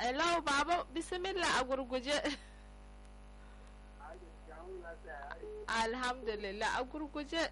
hello baba bismillah a gurguje alhamdulillah a gurguje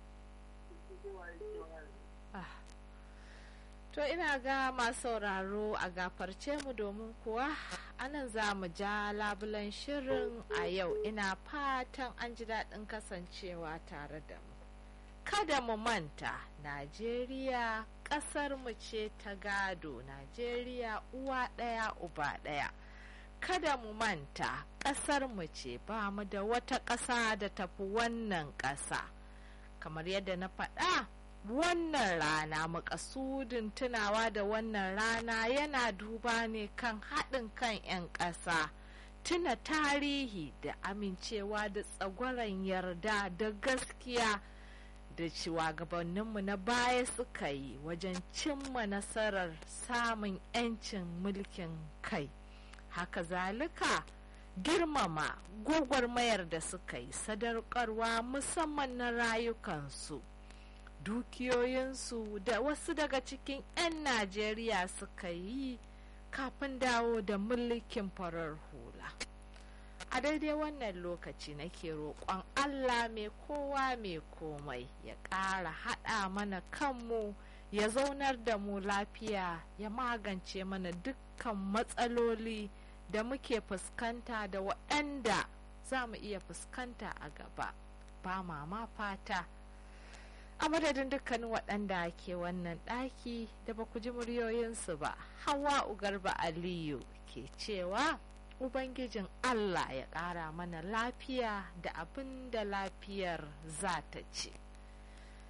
to ina ga masu sauraro a gafarce mu domin kuwa anan za mu ja labulan shirin a yau ina fatan an ji daɗin kasancewa tare da mu kada mu manta najeriya ƙasar mu ce ta gado najeriya uwa ɗaya uba ɗaya kada mu manta ƙasar mu ce ba mu da wata ƙasa da tafi wannan ƙasa kamar yadda na faɗa wannan rana makasudin tunawa da wannan rana yana duba ne kan haɗin kan 'yan ƙasa tuna tarihi da amincewa da tsagwaron yarda da gaskiya da shugabanninmu na baya suka yi wajen cimma nasarar samun 'yancin mulkin kai haka zalika girmama gwagwarmayar da suka yi sadarkarwa musamman na rayukansu dukiyoyinsu da wasu daga cikin 'yan najeriya suka yi kafin dawo da mulkin farar hula a daidai wannan lokaci nake roƙon allah mai kowa mai komai ya ƙara haɗa mana kanmu ya zaunar da mu lafiya ya magance mana dukkan matsaloli da muke fuskanta da waɗanda za mu iya fuskanta a gaba ba mama fata a madadin dukkanin waɗanda ke wannan ɗaki da ba ku ji muryoyinsu ba hawa ugarba aliyu ke cewa ubangijin allah ya ƙara mana lafiya da abin da lafiyar za ta ce